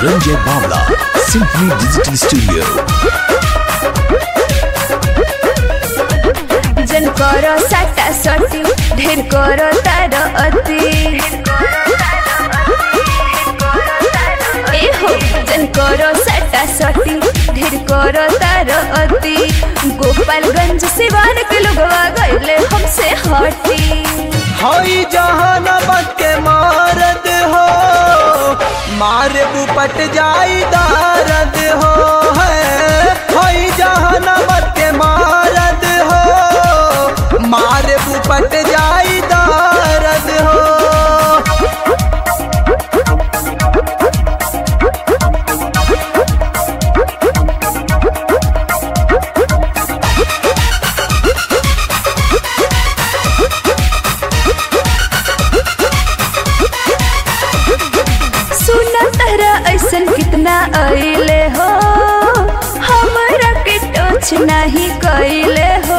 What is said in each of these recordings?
Ranjay Bavla, Simply Digital Studio. जन कर साटा सटी ढेर कर तार अति ए हो जन कर साटा सटी ढेर कर तार अति गोपालगंज सिवान के लोगवा गईले हमसे हटी हई जहानाबाद के मारद हो मारे बुपट जाई दारद हो है हई जहानाबाद के मारद हो मारे बुपट जाई दारद हो सुना तहरा ऐसन कितना अइले हो हमरा के टच नहीं कइले हो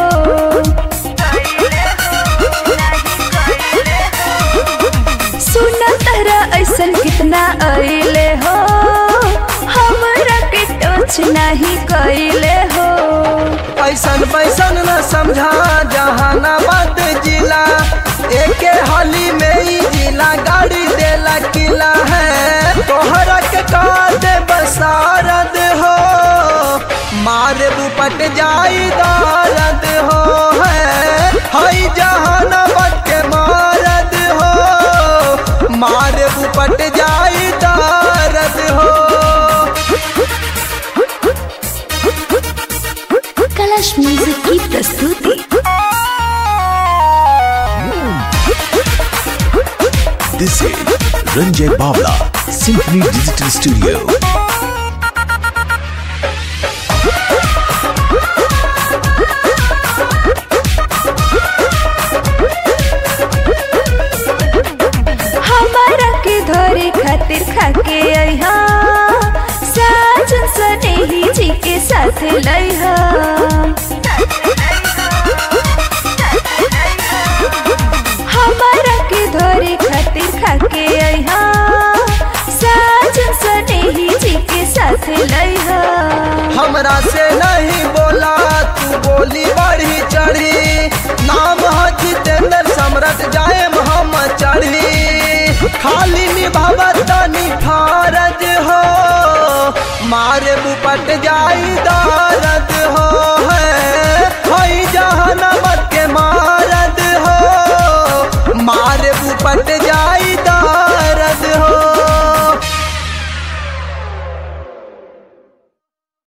सुना तहरा ऐसन कितना अइले हो हमरा के टच नहीं कइले हो ऐसन बैसन न समझा जहानाबाद जिला एके हाली में ही जिला गाड़ी देला किला है तोहरा के कादे बसारद हो मारे बुपट जाई दारद हो है हई जहानाबाद के मारद हो मारे बुपट जाई दारद हो कलश म्यूजिक की प्रस्तुति This is Ranjay Bavla, Simply Digital Studio. हमारा के धरे खातिर खाके अइहा साजन सनेही जी के साथ लइहा हमारा के धरे खातिर खाके अइहा साजन सनेही जी के साथ लइहा हमरा से नहीं बोला तू बोली बढ़ी चढ़ी नाम है जितेंद्र सम्राट जाए हम चढ़ी खाली निभावतनी फारज हो मारे बुपट जाई दारद